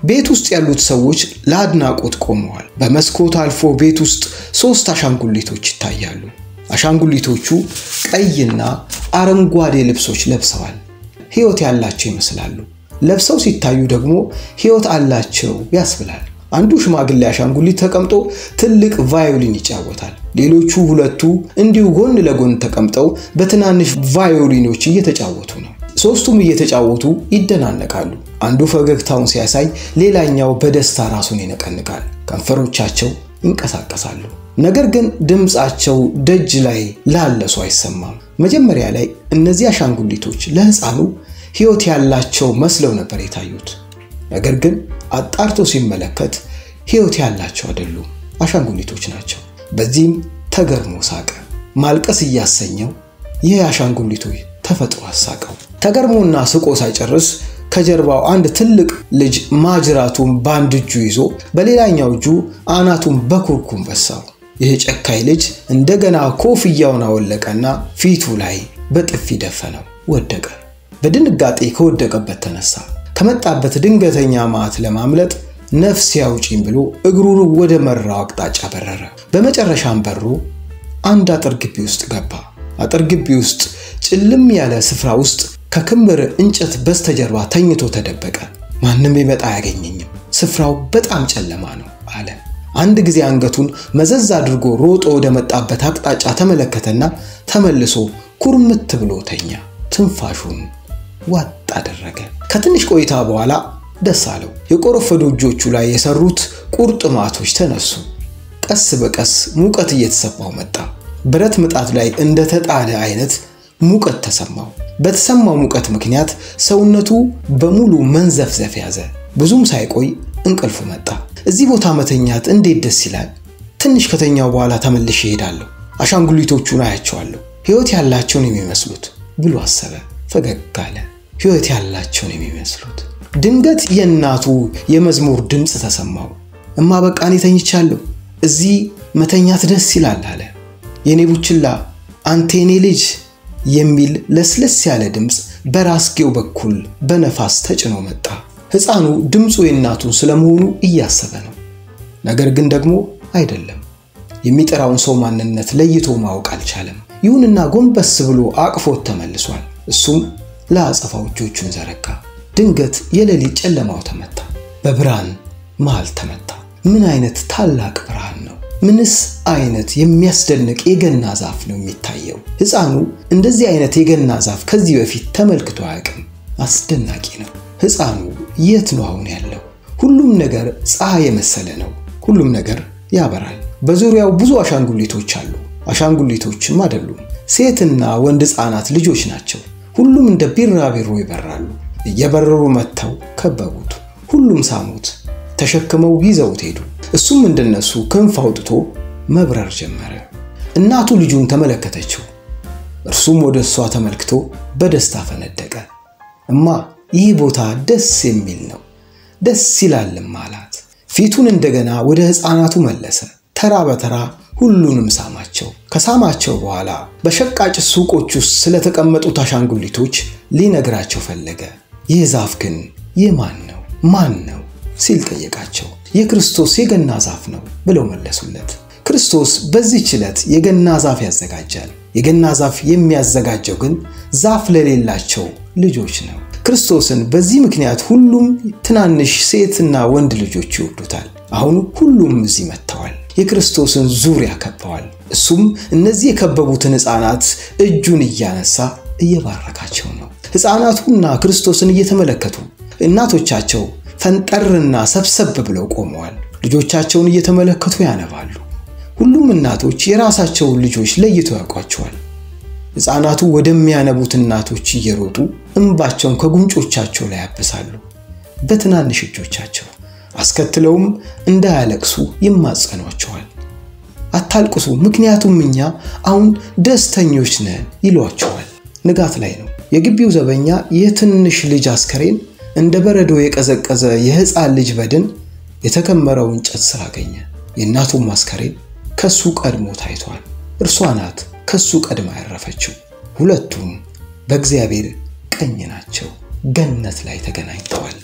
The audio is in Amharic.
ቤት ውስጥ ያሉት ሰዎች ለአድናቆት ቆመዋል። በመስኮት አልፎ ቤት ውስጥ ሶስት አሻንጉሊቶች ይታያሉ። አሻንጉሊቶቹ ቀይና አረንጓዴ ልብሶች ለብሰዋል። ሕይወት ያላቸው ይመስላሉ። ለብሰው ሲታዩ ደግሞ ሕይወት አላቸው ያስብላል። አንዱ ሽማግሌ አሻንጉሊት ተቀምጦ ትልቅ ቫዮሊን ይጫወታል። ሌሎቹ ሁለቱ እንዲሁ ጎን ለጎን ተቀምጠው በትናንሽ ቫዮሊኖች እየተጫወቱ ነው። ሶስቱም እየተጫወቱ ይደናነቃሉ። አንዱ ፈገግታውን ሲያሳይ፣ ሌላኛው በደስታ ራሱን ይነቀንቃል። ከንፈሮቻቸው ይንቀሳቀሳሉ። ነገር ግን ድምፃቸው ደጅ ላይ ላለ ሰው አይሰማም። መጀመሪያ ላይ እነዚህ አሻንጉሊቶች ለሕፃኑ ሕይወት ያላቸው መስለው ነበር የታዩት። ነገር ግን አጣርቶ ሲመለከት ሕይወት ያላቸው አይደሉም፣ አሻንጉሊቶች ናቸው። በዚህም ተገርሞ ሳቀ። ማልቀስ እያሰኘው ይህ አሻንጉሊቶች ተፈጥሮ አሳቀው። ተገርሞና ስቆ ሳይጨርስ ከጀርባው አንድ ትልቅ ልጅ ማጅራቱን በአንድ እጁ ይዞ በሌላኛው እጁ አናቱን በኩርኩም በሳው። ይህ ጨካኝ ልጅ እንደገና ኮፍያውን አወለቀና ፊቱ ላይ በጥፊ ደፈነው። ወደቀ። በድንጋጤ ከወደቀበት ተነሳ። ከመጣበት ድንገተኛ መዓት ለማምለጥ ነፍስ ያውጪኝ ብሎ እግሩን ወደ መራው አቅጣጫ በረረ። በመጨረሻም በሮ አንድ አጥር ግቢ ውስጥ ገባ። አጥር ግቢ ውስጥ ጭልም ያለ ስፍራ ውስጥ ከክምር እንጨት በስተጀርባ ተኝቶ ተደበቀ። ማንም ይመጣ አያገኘኝም፣ ስፍራው በጣም ጨለማ ነው አለ። አንድ ጊዜ አንገቱን መዘዝ አድርጎ ሮጦ ወደ መጣበት አቅጣጫ ተመለከተና ተመልሶ ኩርምት ብሎ ተኛ። ትንፋሹን ዋጥ አደረገ። ከትንሽ ቆይታ በኋላ ደስ አለው። የቆረፈዱ እጆቹ ላይ የሰሩት ቁርጥማቶች ተነሱ። ቀስ በቀስ ሙቀት እየተሰማው መጣ። ብረት ምጣድ ላይ እንደተጣደ አይነት ሙቀት ተሰማው። በተሰማው ሙቀት ምክንያት ሰውነቱ በሙሉ መንዘፍዘፍ ያዘ። ብዙም ሳይቆይ እንቅልፍ መጣ። እዚህ ቦታ መተኛት እንዴት ደስ ይላል! ትንሽ ከተኛው በኋላ ተመልሼ እሄዳለሁ፣ አሻንጉሊቶቹን አያቸዋለሁ፣ ሕይወት ያላቸውን የሚመስሉት ብሎ አሰበ። ፈገግ አለ። ሕይወት ያላቸውን የሚመስሉት። ድንገት የእናቱ የመዝሙር ድምፅ ተሰማው። እማ በቃ እኔ ተኝቻለሁ፣ እዚህ መተኛት ደስ ይላል አለ። የኔ ቡችላ አንተ የኔ ልጅ የሚል ለስለስ ያለ ድምፅ በራስጌው በኩል በነፋስ ተጭኖ መጣ። ሕፃኑ ድምፁ የእናቱን ስለመሆኑ እያሰበ ነው። ነገር ግን ደግሞ አይደለም። የሚጠራውን ሰው ማንነት ለይቶ ማወቅ አልቻለም። ይሁንና ጎንበስ ብሎ አቅፎት ተመልሷል። እሱም ለአጸፋው እጆቹን ዘረጋ። ድንገት የሌሊት ጨለማው ተመታ። በብርሃን መሃል ተመታ። ምን አይነት ታላቅ ብርሃን ነው! ምንስ አይነት የሚያስደንቅ የገና ዛፍ ነው የሚታየው! ሕፃኑ እንደዚህ አይነት የገና ዛፍ ከዚህ በፊት ተመልክቶ አያውቅም። አስደናቂ ነው። ሕፃኑ የት ነው አሁን ያለው? ሁሉም ነገር ፀሐይ የመሰለ ነው። ሁሉም ነገር ያበራል። በዙሪያው ብዙ አሻንጉሊቶች አሉ። አሻንጉሊቶችም አይደሉም፣ ሴትና ወንድ ሕፃናት ልጆች ናቸው። ሁሉም እንደ ቢራቢሮ ይበራሉ። እየበረሩ መጥተው ከበቡት። ሁሉም ሳሙት፣ ተሸክመው ይዘውት ሄዱ። እሱም እንደነሱ ክንፍ አውጥቶ መብረር ጀመረ። እናቱ ልጁን ተመለከተችው። እርሱም ወደ እሷ ተመልክቶ በደስታ ፈነደቀ። እማ ይህ ቦታ ደስ የሚል ነው፣ ደስ ይላልም አላት። ፊቱን እንደገና ወደ ሕፃናቱ መለሰ። ተራ በተራ ሁሉንም ሳማቸው። ከሳማቸው በኋላ በሸቃጭ ሱቆች ውስጥ ስለተቀመጡት አሻንጉሊቶች ሊነግራቸው ፈለገ። ይህ ዛፍ ግን የማን ነው? ማን ነው ሲል ጠየቃቸው። የክርስቶስ የገና ዛፍ ነው ብለው መለሱለት። ክርስቶስ በዚህች ዕለት የገና ዛፍ ያዘጋጃል። የገና ዛፍ የሚያዘጋጀው ግን ዛፍ ለሌላቸው ልጆች ነው። ክርስቶስን በዚህ ምክንያት ሁሉም ትናንሽ ሴትና ወንድ ልጆች ይወዱታል። አሁን ሁሉም እዚህ መጥተዋል። የክርስቶስን ዙሪያ ከበዋል። እሱም እነዚህ የከበቡትን ሕፃናት እጁን እያነሳ እየባረካቸው ነው። ሕፃናቱና ክርስቶስን እየተመለከቱ እናቶቻቸው ፈንጠርና ሰብሰብ ብለው ቆመዋል። ልጆቻቸውን እየተመለከቱ ያነባሉ። ሁሉም እናቶች የራሳቸውን ልጆች ለይተው ያውቋቸዋል። ሕፃናቱ ወደሚያነቡት እናቶች እየሮጡ እንባቸውን ከጉንጮቻቸው ላይ ያብሳሉ በትናንሽ እጆቻቸው። አስከትለውም እንዳያለቅሱ ይማጸኗቸዋል። አታልቅሱ፣ ምክንያቱም እኛ አሁን ደስተኞች ነን ይሏቸዋል። ንጋት ላይ ነው። የግቢው ዘበኛ የትንሽ ልጅ አስከሬን እንደ በረዶ የቀዘቀዘ የሕፃን ልጅ በድን የተከመረው እንጨት ስር አገኘ። የእናቱም አስከሬን ከሱ ቀድሞ ታይቷል። እርሷ ናት ከሱ ቀድማ ያረፈችው። ሁለቱም በእግዚአብሔር ቀኝ ናቸው። ገነት ላይ ተገናኝተዋል።